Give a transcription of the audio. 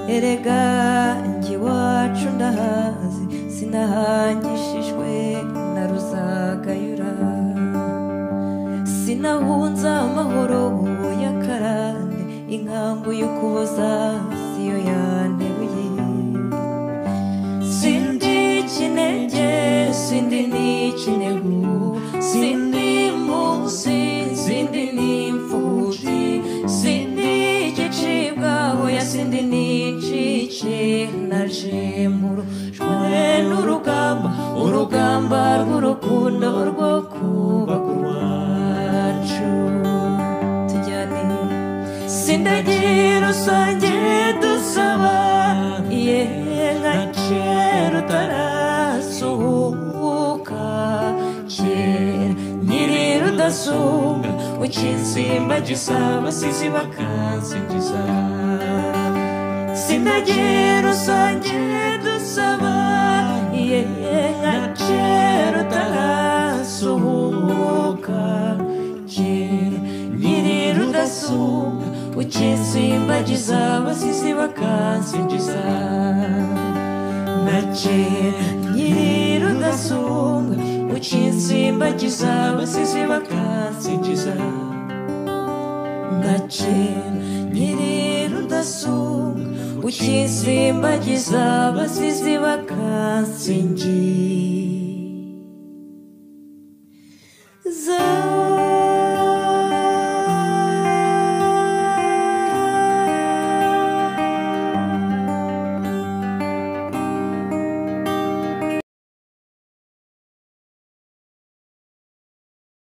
erega njye iwacu ndahazi sinahangishijwe na ruzagayura sinahunza amahoro y'akarande inkambu yo kuboza siyo yanteruye Sindi kinege, sindi ni kinegu, sindi munsi, sindi ni imfubyi, sindi igicibwa, hoya sindi ni icike na jemuru. Jwe n'urugamba, urugamba rw'urukundo rwo kubaka urwacu. Tujyane sindagi rusange dusaba ye nka kera utarasuhuka kera nyiri rudasumbwa ukinsimba gisaba sizi bakansingiza sindagi rusange dusaba ye nka kera utarasuhuka kera nyiri rudasumbwa ukinsimbagiza abasizi bakansingiza na kera nyiri rudasumbwa ukinsimbagiza abasizi bakansingiza na kera nyiri rudasumbwa ukinsimbagiza abasizi bakansingiza